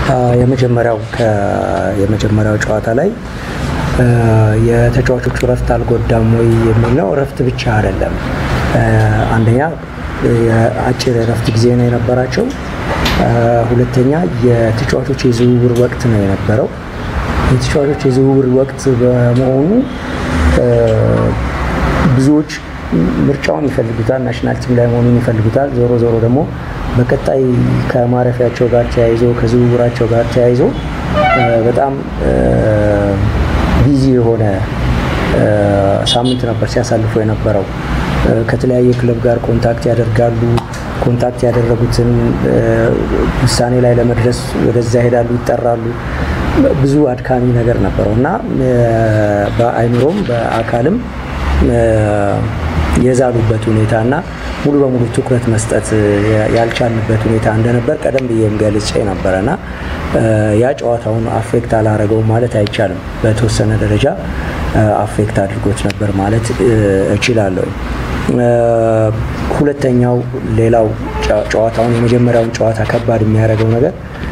የመጀመሪያው የመጀመሪያው ጨዋታ ላይ የተጫዋቾቹ እረፍት አልጎዳም ወይ የሚል ነው። እረፍት ብቻ አይደለም። አንደኛ የአጭር እረፍት ጊዜ ነው የነበራቸው። ሁለተኛ የተጫዋቾች የዝውውር ወቅት ነው የነበረው። የተጫዋቾች የዝውውር ወቅት በመሆኑ ብዙዎች ምርጫውን ይፈልጉታል፣ ናሽናል ቲም ላይ መሆኑን ይፈልጉታል። ዞሮ ዞሮ ደግሞ በቀጣይ ከማረፊያቸው ጋር ተያይዞ ከዝውውራቸው ጋር ተያይዞ በጣም ቢዚ የሆነ ሳምንት ነበር ሲያሳልፉ የነበረው። ከተለያየ ክለብ ጋር ኮንታክት ያደርጋሉ። ኮንታክት ያደረጉትን ውሳኔ ላይ ለመድረስ ወደዛ ይሄዳሉ፣ ይጠራሉ። ብዙ አድካሚ ነገር ነበረው እና በአይምሮም በአካልም የዛሉበት ሁኔታ እና ሙሉ በሙሉ ትኩረት መስጠት ያልቻልንበት ሁኔታ እንደነበር ቀደም ብዬም ገልጬ ነበረና ያ ጨዋታውን አፌክት አላረገውም ማለት አይቻልም። በተወሰነ ደረጃ አፌክት አድርጎት ነበር ማለት እችላለሁ። ሁለተኛው ሌላው ጨዋታውን የመጀመሪያውን ጨዋታ ከባድ የሚያደርገው ነገር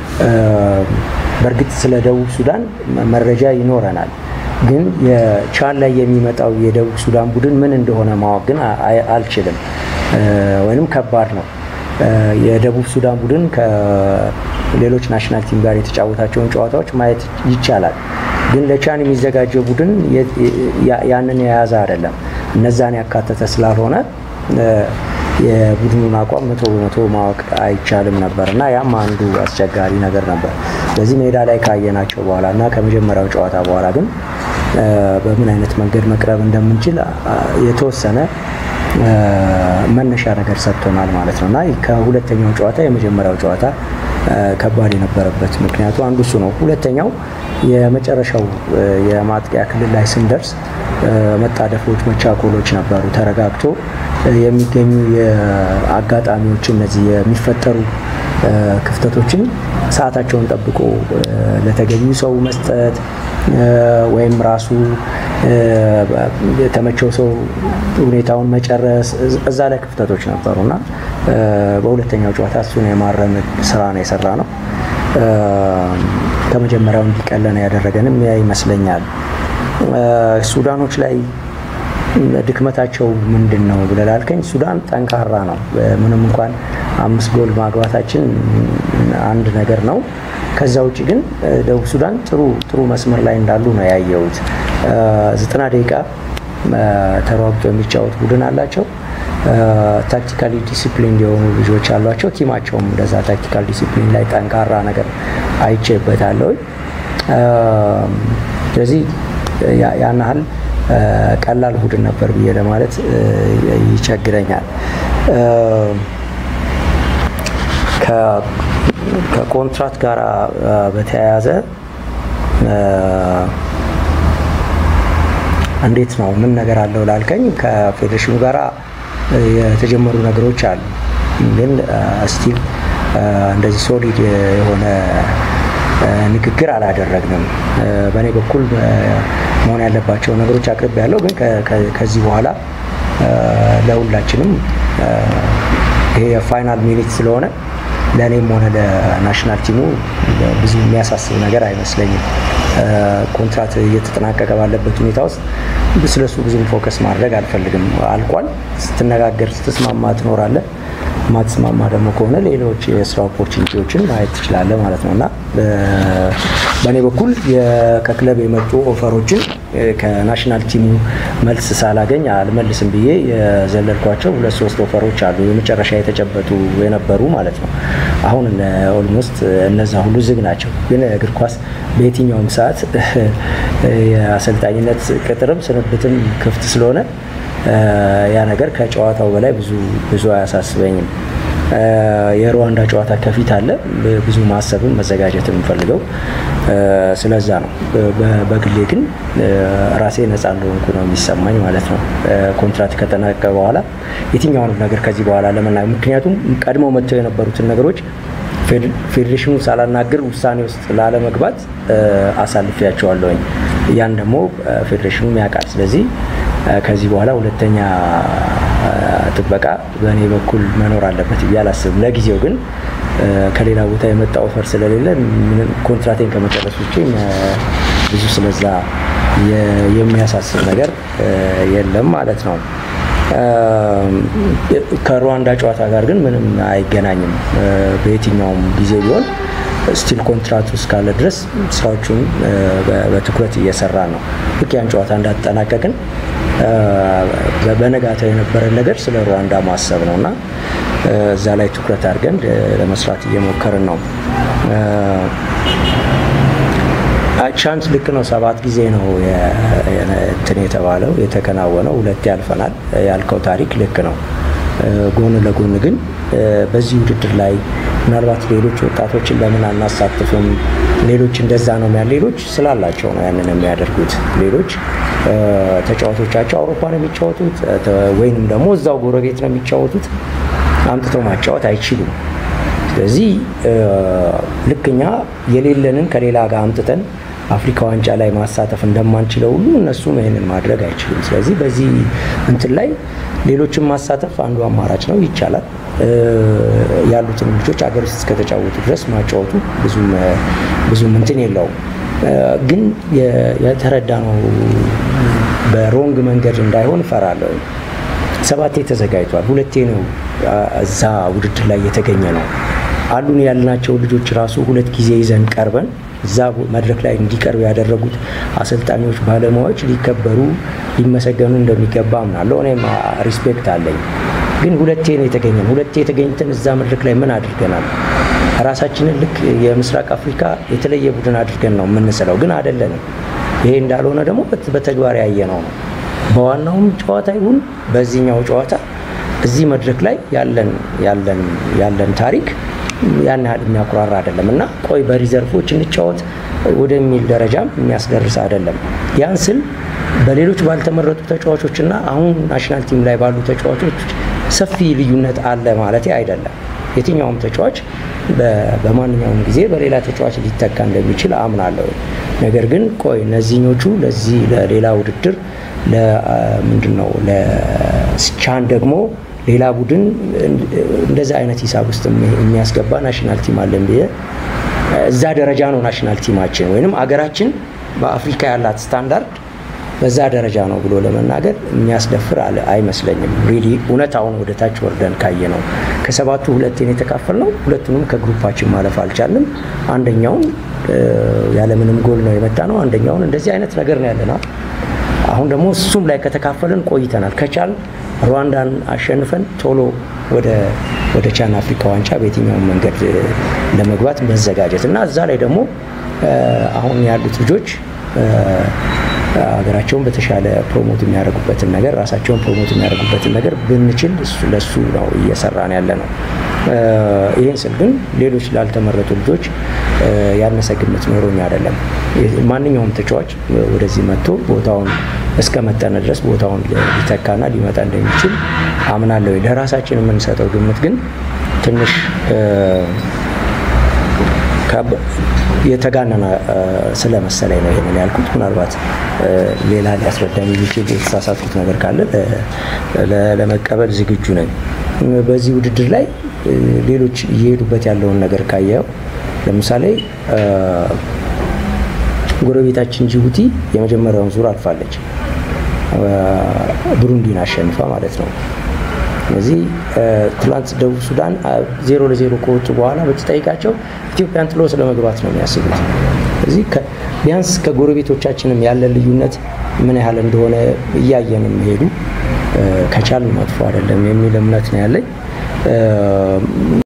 በእርግጥ ስለ ደቡብ ሱዳን መረጃ ይኖረናል ግን የቻን ላይ የሚመጣው የደቡብ ሱዳን ቡድን ምን እንደሆነ ማወቅ ግን አልችልም፣ ወይም ከባድ ነው። የደቡብ ሱዳን ቡድን ከሌሎች ናሽናል ቲም ጋር የተጫወታቸውን ጨዋታዎች ማየት ይቻላል። ግን ለቻን የሚዘጋጀው ቡድን ያንን የያዘ አይደለም። እነዛን ያካተተ ስላልሆነ የቡድኑን አቋም መቶ በመቶ ማወቅ አይቻልም ነበር እና ያም አንዱ አስቸጋሪ ነገር ነበር። በዚህ ሜዳ ላይ ካየናቸው በኋላ እና ከመጀመሪያው ጨዋታ በኋላ ግን በምን አይነት መንገድ መቅረብ እንደምንችል የተወሰነ መነሻ ነገር ሰጥቶናል ማለት ነው እና ከሁለተኛው ጨዋታ የመጀመሪያው ጨዋታ ከባድ የነበረበት ምክንያቱ አንዱ እሱ ነው። ሁለተኛው የመጨረሻው የማጥቂያ ክልል ላይ ስንደርስ መጣደፎች፣ መቻኮሎች ነበሩ። ተረጋግቶ የሚገኙ የአጋጣሚዎች እነዚህ የሚፈጠሩ ክፍተቶችን ሰዓታቸውን ጠብቆ ለተገኙ ሰው መስጠት ወይም ራሱ የተመቸው ሰው ሁኔታውን መጨረስ እዛ ላይ ክፍተቶች ነበሩ እና በሁለተኛው ጨዋታ እሱን የማረም ስራ ነው የሰራ ነው። ከመጀመሪያው እንዲቀለነ ያደረገንም ያ ይመስለኛል። ሱዳኖች ላይ ድክመታቸው ምንድን ነው ብለህ ላልከኝ፣ ሱዳን ጠንካራ ነው። ምንም እንኳን አምስት ጎል ማግባታችን አንድ ነገር ነው። ከዛ ውጭ ግን ደቡብ ሱዳን ጥሩ ጥሩ መስመር ላይ እንዳሉ ነው ያየሁት። ዘጠና ደቂቃ ተሯግጦ የሚጫወት ቡድን አላቸው። ታክቲካሊ ዲሲፕሊን የሆኑ ልጆች አሏቸው። ቲማቸውም እንደዛ ታክቲካል ዲሲፕሊን ላይ ጠንካራ ነገር አይቼበታለሁ። ስለዚህ ያን ያህል ቀላል ቡድን ነበር ብዬ ለማለት ይቸግረኛል። ከኮንትራት ጋር በተያያዘ እንዴት ነው ምን ነገር አለው ላልከኝ ከፌዴሬሽኑ ጋር የተጀመሩ ነገሮች አሉ። ግን ስቲል እንደዚህ ሶሊድ የሆነ ንግግር አላደረግንም። በእኔ በኩል መሆን ያለባቸው ነገሮች አቅርብ ያለው ግን ከዚህ በኋላ ለሁላችንም ይሄ የፋይናል ሚኒት ስለሆነ ለእኔም ሆነ ለናሽናል ቲሙ ብዙ የሚያሳስብ ነገር አይመስለኝም። ኮንትራት እየተጠናቀቀ ባለበት ሁኔታ ውስጥ ስለሱ ብዙም ፎከስ ማድረግ አልፈልግም። አልቋል። ስትነጋገር ስትስማማ ትኖራለህ። ማትስማማ ደግሞ ከሆነ ሌሎች የስራ ኦፖርቹኒቲዎችን ማየት ትችላለህ ማለት ነው እና በእኔ በኩል ከክለብ የመጡ ኦፈሮችን ከናሽናል ቲሙ መልስ ሳላገኝ አልመልስም ብዬ የዘለልኳቸው ሁለት ሶስት ኦፈሮች አሉ፣ የመጨረሻ የተጨበጡ የነበሩ ማለት ነው። አሁን ኦልሞስት እነዛ ሁሉ ዝግ ናቸው። ግን እግር ኳስ በየትኛውም ሰዓት የአሰልጣኝነት ቅጥርም ስንብትም ክፍት ስለሆነ ያ ነገር ከጨዋታው በላይ ብዙ ብዙ አያሳስበኝም። የሩዋንዳ ጨዋታ ከፊት አለ። ብዙ ማሰብም መዘጋጀት የምፈልገው ስለዛ ነው። በግሌ ግን ራሴ ነፃ እንደሆንኩ ነው የሚሰማኝ ማለት ነው። ኮንትራት ከተጠናቀቀ በኋላ የትኛውንም ነገር ከዚህ በኋላ ለመናገር ምክንያቱም ቀድመው መጥተው የነበሩትን ነገሮች ፌዴሬሽኑ ሳላናግር ውሳኔ ውስጥ ላለመግባት አሳልፊያቸዋለሁኝ። ያን ደግሞ ፌዴሬሽኑም ያውቃል። ስለዚህ ከዚህ በኋላ ሁለተኛ ጥበቃ በእኔ በኩል መኖር አለበት ብዬ አላስብም። ለጊዜው ግን ከሌላ ቦታ የመጣ ኦፈር ስለሌለ ኮንትራቴን ከመጨረስ ውጭ ብዙ ስለዛ የሚያሳስብ ነገር የለም ማለት ነው። ከሩዋንዳ ጨዋታ ጋር ግን ምንም አይገናኝም። በየትኛውም ጊዜ ቢሆን ስቲል ኮንትራክት እስካለ ድረስ ስራዎቹን በትኩረት እየሰራ ነው። ልክ ያን ጨዋታ እንዳጠናቀቅን በነጋታው የነበረን ነገር ስለ ሩዋንዳ ማሰብ ነው እና እዛ ላይ ትኩረት አድርገን ለመስራት እየሞከርን ነው። ቻንስ ልክ ነው። ሰባት ጊዜ ነው እንትን የተባለው የተከናወነው፣ ሁለቴ ያልፈናል ያልከው ታሪክ ልክ ነው። ጎን ለጎን ግን በዚህ ውድድር ላይ ምናልባት ሌሎች ወጣቶችን ለምን አናሳትፍም? ሌሎች እንደዛ ነው ያ ሌሎች ስላላቸው ነው ያንን የሚያደርጉት። ሌሎች ተጫዋቾቻቸው አውሮፓ ነው የሚጫወቱት ወይንም ደግሞ እዛው ጎረቤት ነው የሚጫወቱት። አምጥተው ማጫወት አይችሉም። ስለዚህ ልክ እኛ የሌለንን ከሌላ ጋር አምጥተን አፍሪካ ዋንጫ ላይ ማሳተፍ እንደማንችለው ሁሉ እነሱም ይህንን ማድረግ አይችሉም። ስለዚህ በዚህ እንትን ላይ ሌሎችን ማሳተፍ አንዱ አማራጭ ነው፣ ይቻላል። ያሉትን ልጆች አገር ውስጥ እስከተጫወቱ ድረስ ማጫወቱ ብዙም እንትን የለውም። ግን የተረዳ ነው በሮንግ መንገድ እንዳይሆን እፈራለሁ። ሰባቴ ተዘጋጅቷል። ሁለቴ ነው እዛ ውድድር ላይ የተገኘ ነው። አሉን ያልናቸው ልጆች ራሱ ሁለት ጊዜ ይዘን ቀርበን እዛ መድረክ ላይ እንዲቀርቡ ያደረጉት አሰልጣኞች፣ ባለሙያዎች ሊከበሩ ሊመሰገኑ እንደሚገባ አምናለሁ። እኔም ሪስፔክት አለኝ። ግን ሁለቴ ነው የተገኘን። ሁለቴ የተገኝተን እዛ መድረክ ላይ ምን አድርገናል? ራሳችንን ልክ የምስራቅ አፍሪካ የተለየ ቡድን አድርገን ነው የምንስለው፣ ግን አይደለንም። ይሄ እንዳልሆነ ደግሞ በተግባር ያየነው ነው። በዋናውም ጨዋታ ይሁን በዚህኛው ጨዋታ እዚህ መድረክ ላይ ያለን ያለን ያለን ታሪክ ያን ያህል የሚያኩራራ አይደለም እና ቆይ በሪዘርፎች እንጫወት ወደሚል ደረጃም የሚያስደርስ አይደለም። ያን ስል በሌሎች ባልተመረጡ ተጫዋቾች እና አሁን ናሽናል ቲም ላይ ባሉ ተጫዋቾች ሰፊ ልዩነት አለ ማለት አይደለም። የትኛውም ተጫዋች በማንኛውም ጊዜ በሌላ ተጫዋች ሊተካ እንደሚችል አምናለሁ። ነገር ግን ቆይ እነዚህኞቹ ለዚህ ለሌላ ውድድር ለምንድን ነው ለቻን ደግሞ ሌላ ቡድን እንደዛ አይነት ሂሳብ ውስጥ የሚያስገባ ናሽናል ቲም አለን ብዬ እዛ ደረጃ ነው ናሽናል ቲማችን ወይንም አገራችን በአፍሪካ ያላት ስታንዳርድ በዛ ደረጃ ነው ብሎ ለመናገር የሚያስደፍር አይመስለኝም። ሪሊ እውነታውን ወደ ታች ወርደን ካየ ነው ከሰባቱ ሁለቴን የተካፈል ነው። ሁለቱንም ከግሩፓችን ማለፍ አልቻልንም። አንደኛውን ያለምንም ጎል ነው የመጣ ነው። አንደኛውን እንደዚህ አይነት ነገር ነው ያለና አሁን ደግሞ እሱም ላይ ከተካፈልን ቆይተናል። ከቻል ሩዋንዳን አሸንፈን ቶሎ ወደ ወደ ቻን አፍሪካ ዋንጫ በየትኛውም መንገድ ለመግባት መዘጋጀት እና እዛ ላይ ደግሞ አሁን ያሉት ልጆች ሀገራቸውን በተሻለ ፕሮሞት የሚያደርጉበትን ነገር ራሳቸውን ፕሮሞት የሚያደርጉበትን ነገር ብንችል ለሱ ነው እየሰራን ያለ ነው። ይህን ስል ግን ሌሎች ላልተመረጡ ልጆች ያነሰ ግምት ኖሮኝ አይደለም። ማንኛውም ተጫዋች ወደዚህ መጥቶ ቦታውን እስከ መጠነ ድረስ ቦታውን ሊተካና ሊመጣ እንደሚችል አምናለሁ። ለራሳችን የምንሰጠው ግምት ግን ትንሽ የተጋነነ ስለመሰለኝ ነው ይሄንን ያልኩት። ምናልባት ሌላ ሊያስረዳኝ የሚችል የተሳሳትኩት ነገር ካለ ለመቀበል ዝግጁ ነኝ። በዚህ ውድድር ላይ ሌሎች እየሄዱበት ያለውን ነገር ካየው ለምሳሌ ጎረቤታችን ጅቡቲ የመጀመሪያውን ዙር አልፋለች፣ ብሩንዲን አሸንፋ ማለት ነው። ስለዚህ ትላንት ደቡብ ሱዳን ዜሮ ለዜሮ ከወጡ በኋላ ብትጠይቃቸው ኢትዮጵያን ጥሎ ስለ መግባት ነው የሚያስቡት። ስለዚህ ቢያንስ ከጎረቤቶቻችንም ያለን ልዩነት ምን ያህል እንደሆነ እያየንም ሄዱ ከቻልን መጥፎ አይደለም የሚል እምነት ነው ያለኝ።